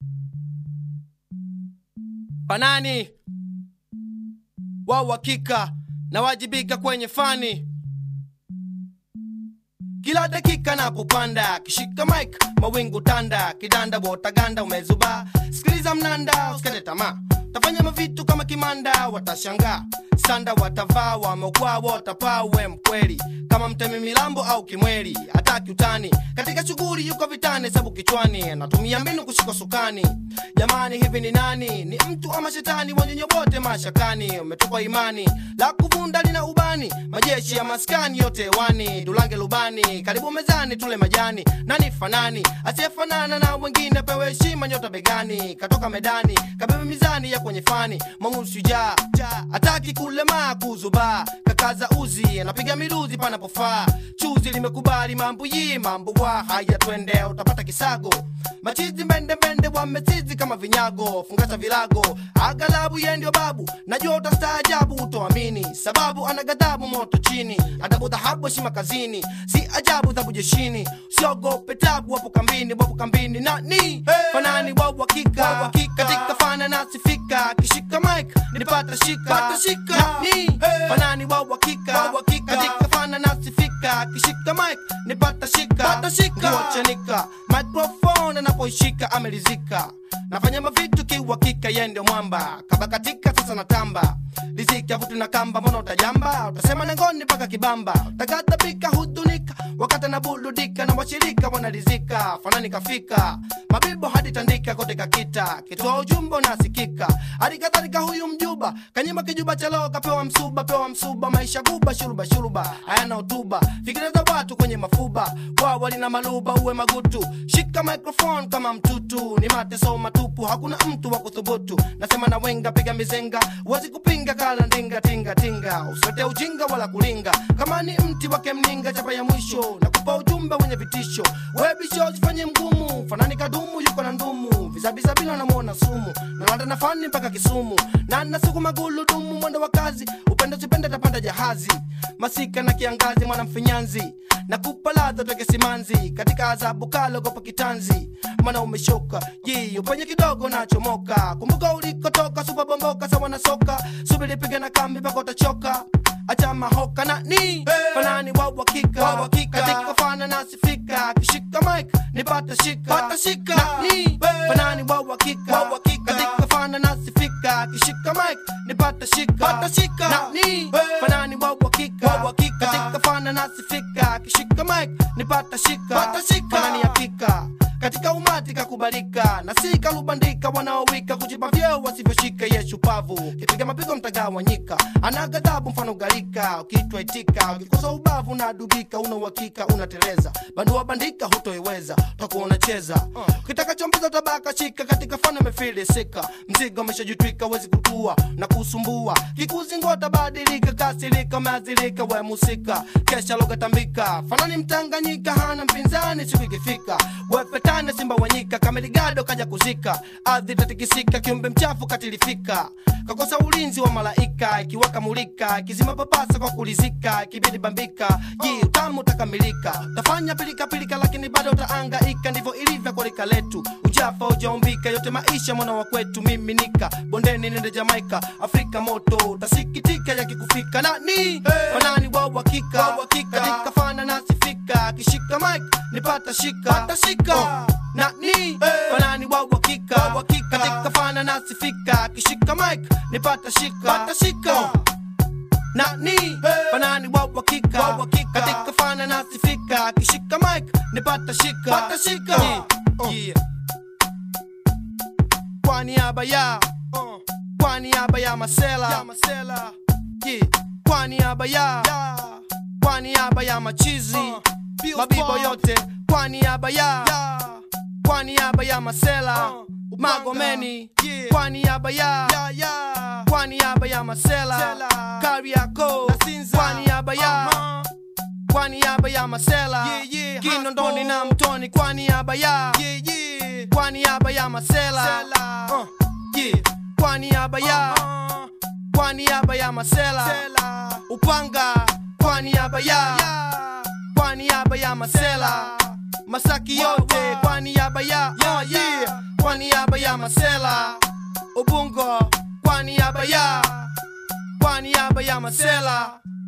Fanani wa uhakika na wajibika kwenye fani kila dakika napopanda kishika mic mawingu tanda kidanda wotaganda umezuba sikiliza mnanda usikate tamaa tafanya mavitu kama kimanda watashangaa sanda watavaa wamekwaa watapaa we mkweli kama mtemi milambo au kimweli hataki utani katika shughuli yuko vitani sabu kichwani anatumia mbinu kushika sukani jamani hivi ni nani ni mtu ama shetani wanyonyo wote mashakani umetupa imani la kuvunda lina ubani majeshi ya maskani yote hewani dulange lubani karibu mezani tule majani nani fanani asiyefanana na wengine pewe heshima nyota begani katoka medani kabebe mizani ya kwenye fani mangu shujaa hataki kulemaa kuzubaa kakaza uzi anapiga miruzi panapofaa chuzi limekubali mambo yi mambo wa haya twende utapata kisago machizi mbende mbende wamesizi kama vinyago fungasha vilago agalabu ye ndio babu najua utastaajabu utoamini sababu ana ghadhabu moto chini adabu dhahabu heshima kazini si ajabu dhabu jeshini siogope tabu wapo kambini wapo kambini nani hey. fanani wa uhakika katika fana nasifika kishika mike nipata shika Pata shika nani hey. fanani wa uhakika katika fana nasifika kishika mike nipata shika Pata shika kuachanika microphone anapoishika amelizika nafanya mavitu kiuhakika ye ndio mwamba kabakatika sasa natamba riziki avutu na kamba mbona utajamba utasema nengoni mpaka kibamba tagadhabika hudunika wakati anabuludika na washirika wanarizika fanani kafika mabibo hadi tandika kote kakita kitoa ujumbe unasikika hadi kadhalika huyu mjuba kanyima kijuba chalo kapewa msuba pewa msuba maisha guba shuruba shuruba hayana hotuba fikira za watu kwenye mafuba wawa lina maluba uwe magutu shika microphone kama mtutu ni mateso matupu hakuna mtu wa kuthubutu nasema na wenga piga mizenga wezi kupinga kala ndinga tinga tinga usiwete ujinga wala kulinga kama ni mti wake mninga chapa ya mwisho na kupa ujumbe wenye vitisho webisho jifanye mgumu fanani kadumu yuko na ndumu vizabiza bila namwona sumu nalanda na fani mpaka kisumu na nasukuma guludumu mwendo wa kazi upende sipende tapanda jahazi masika na kiangazi mwana mfinyanzi na kupa ladha toke simanzi katika adhabu kalo gopa kitanzi mana umeshoka ji upenye kidogo nachomoka kumbuka ulikotoka supabomboka sawa na soka subiri piga na kambi mpaka utachoka acha mahoka na ni hey. fanani wa uhakika katika fana nasifika kishika mike nipata shika pata shika na ni hey. fanani wa uhakika katika fana nasifika kishika mike nipata shika pata shika na ni hey. fanani wa uhakika katika fana nasifika kishika mike nipata shika pata shika fanani hakika katika umati kakubalika na si kalubandika wanaowika kujipa vyeo wasivyoshika ye shupavu kipiga mapigo mtagawanyika ana ghadhabu mfano galika ukitwa itika ukikosa ubavu na dugika una uhakika unateleza bandua bandika hutoiweza utakuwa unacheza ukitaka chombeza tabaka shika katika fana mefilisika mzigo ameshajitwika wezi kutua na kusumbua kikuzingota badilika kasirika umeazilika we musika kesha logatambika fanani mtanganyika hana mpinzani siku ikifika wepetane simba wanyika kameligado kaja kuzika ardhi tatikisika kiumbe mchafu katilifika kakosa ulinzi wa malaika ikiwaka mulika ikizima papasa kwa kulizika ikibidi bambika ji utamu utakamilika tafanya pilika pilika lakini bado utaangaika ndivyo ilivyo kwa lika letu ujafa ujaumbika yote maisha mwana wa kwetu miminika bondeni nende jamaika afrika moto utasikitika yakikufika nani hey. fanani wa uhakika katika fana nasifika kishika mike nipata shika pata shika oh. nani hey. fanani wa uhakika katika fana nasifika kishika mike nipata shika pata shika oh nani hey. fanani wa uhakika katika fana nasifika kishika mike nipata shika pata shika yeah. Uh. yeah. kwa niaba ya uh. kwa niaba ya masela ya masela yeah. kwa niaba ya yeah. kwa niaba ya machizi uh. mabibo yote kwa niaba ya yeah. kwa niaba ya masela uh. magomeni yeah. kwa niaba ya yeah, yeah. kwa niaba ya masela kariako kwa niaba ya uh-huh. kwa niaba ya masela yeah, yeah. kinondoni na mtoni kwa niaba ya yeah, yeah. kwa niaba ya masela uh, yeah. kwa niaba ya uh-huh. kwa niaba ya masela Sela. upanga kwa niaba ya yeah. kwa niaba ya masela masaki yote kwa niaba ya yeah, yeah. kwa niaba ya masela ubungo kwa niaba ya kwa niaba ya masela